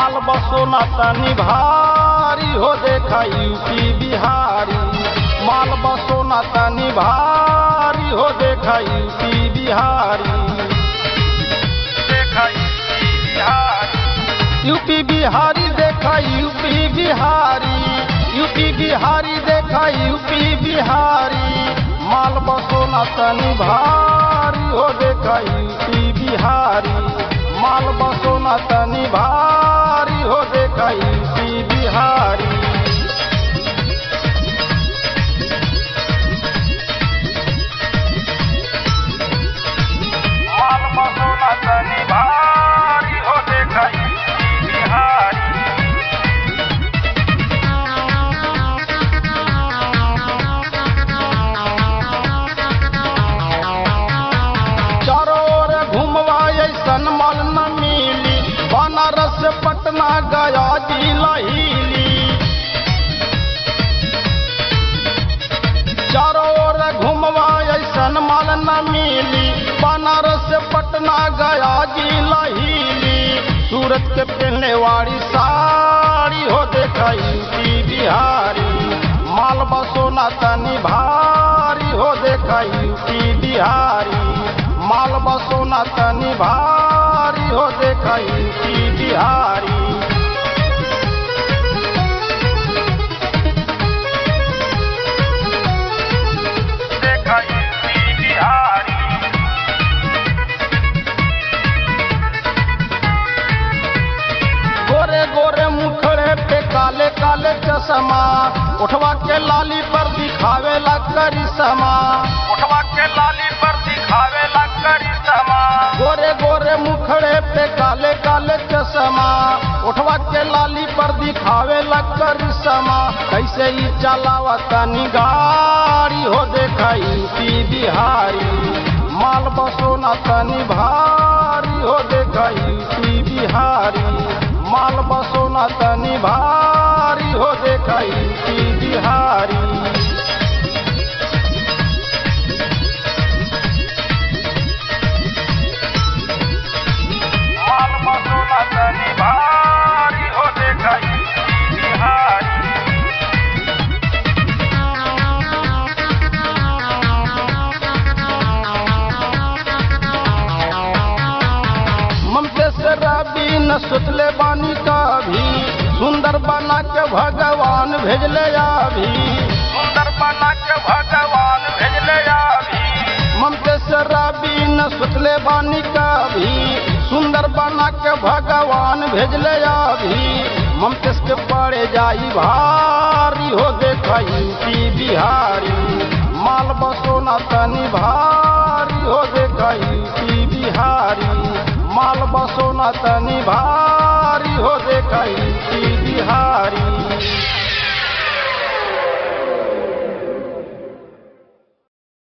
माल बसो न तनी भारी हो देखा यूपी बिहारी माल बसो न तनी भारी हो देखा यूपी बिहारी देखा यूपी बिहारी यूपी बिहारी देखा यूपी बिहारी यूपी बिहारी देखा यूपी बिहारी माल बसो न तनी भारी हो देखा यूपी बिहारी माल बसो न तनी भारी हो देखा यूपी बिहारी माल बसो न तनी भारी हो देखा यूपी बिहारी चारों ओर घूमवा ऐसन मल न मिली बनारस से पटना गया जिला हिली चारों ओर घूमवा ऐसन मल न मिली बनारस से पटना गया जिला हिली सूरत के पहनने वाली साड़ी हो देखा यूपी बिहारी माल बसो न तनी भारी हो देखा यूपी बिहारी माल बसो न तनी भारी हो देखा यूपी बिहारी देखा यूपी बिहारी गोरे गोरे मुखड़े पे काले काले चश्मा उठवा के लाली पर दिखावे ला करिश्मा उठवा के लाली पर दिखावे ला करिश्मा गोरे गोरे मुखड़े पे काले काले चश्मा उठवा के लाली पर दिखावे ला करिश्मा कैसे ही चलावा तनी गाड़ी हो देखा यूपी बिहारी माल बसो न तनी भारी हो देखा यूपी बिहारी माल बसो न तनी भारी हो देखा यूपी बिहारी माल बसो न तनी भारी हो देखा यूपी बिहारी ममते से रबी न सुतले बानी का भी सुंदर बना के भगवान भेजले अभी सुंदर बना के भगवान भेजले अभी ममते से रबी न सुतले बानी का भी सुंदर बना के भगवान भेजले अभी ममतेश के पड़े जाई भारी हो देखा यूपी बिहारी माल बसो न तनी भारी हो देखा यूपी बिहारी माल बसो न तनी भारी हो देखा यूपी बिहारी